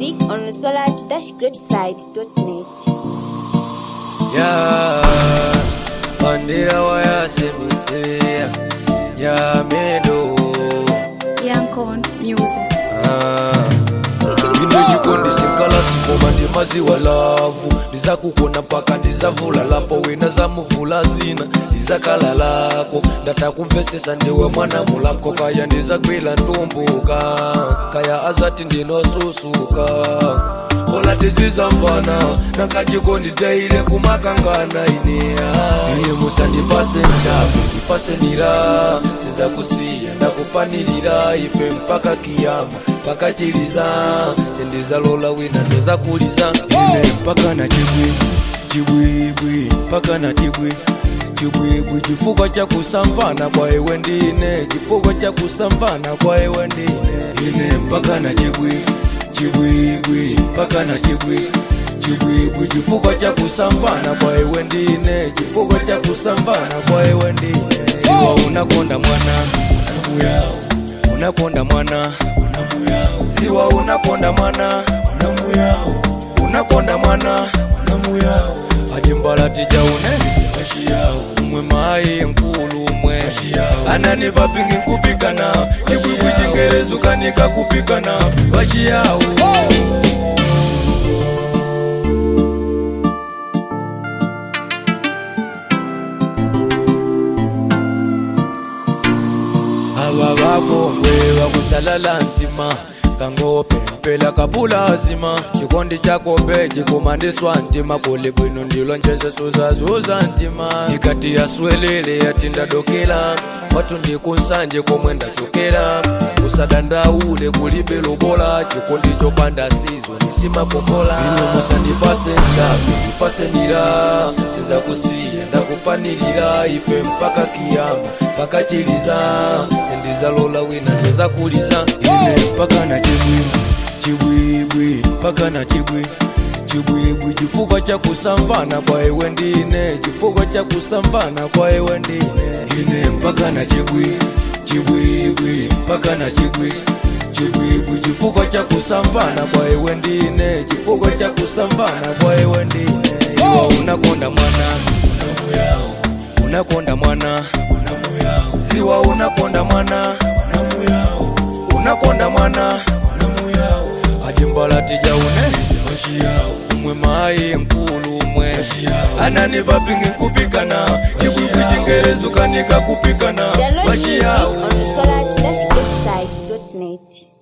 music on solar-greatside.net. Yeah, bandera wayasemisea ya medo Yankon Music. Ah. ino jikondi sinkala sikoma ndi maziwa lavu ndizakukona mpaka ndizavula lapo wina zamuvula zina ndizakala lako ndatakumvesesa ndiwe mwana mulamko kaya ndizagwila ntumbuka kaya azati ndinosusuka kola tizizamvana nakajikondi teile kumakangana ineya iye musandipase njabu ndipase nira sizakusiya ndakupanilira ife mpaka kiyama mpaka chiliza sindizalola wina zozakuliza ine mpaka na chibwi chibwibwi mpaka na chibwi chibwibwi chifukwa cha kusamvana kwa iwe ndine chifukwa cha kusamvana kwa iwe ndine ine mpaka na chibwi chibwibwi mpaka na chibwi chibwibwi chifukwa cha kusamvana kwa iwe ndine chifukwa cha kusamvana kwa iwe ndine siwa unakonda mwana unamuyao unakonda mwana unamuyao siwa unakonda mwana unamuyao unakonda mwana unamuyao ajimbala tijaune ashiyao umwe mayi nkulu umwe anani vapingi nkupikana chibwibwi chingerezi ukanika kupikana vashiyao ava vakongwe vakusalala nzima kangope mpela kapulazima chikondi chakope chikumandiswa ntima kuli bwino ndilo njeze suzazuza ntima tikati yaswelele yatindadokela watu ndikunsanje komwe ndachokera kusadandaule kulibe lubola chikondi chopanda sizo nisimapopola ino musandipase njapi ndipase nira sizakusiya ndakupanilira ife mpaka kiyama mpaka chiliza sindizalola wina zozakuliza ine mpaka na chibwi chibwibwi mpaka na chibwi chibwibwi chifukwa cha kusamvana kwa iwe ndine chifukwa cha kusamvana kwa iwe ndine ine mpaka na chibwi chibwibwi mpaka na chibwi chibwibwi chifukwa cha kusamvana kwa iwe ndine chifukwa cha kusamvana kwa iwe ndine siwa unakonda mwana unamuyao unakonda mwana unamuyao siwa unakonda mwana unamuyao unakonda mwana unamuyao ajimbala tijaune washiyao umwe mayi nkulu umwe anani vapingi nkupikana chibwibwi chingerezi ukanika kupikana Download music washiyao on solar-greatside.net.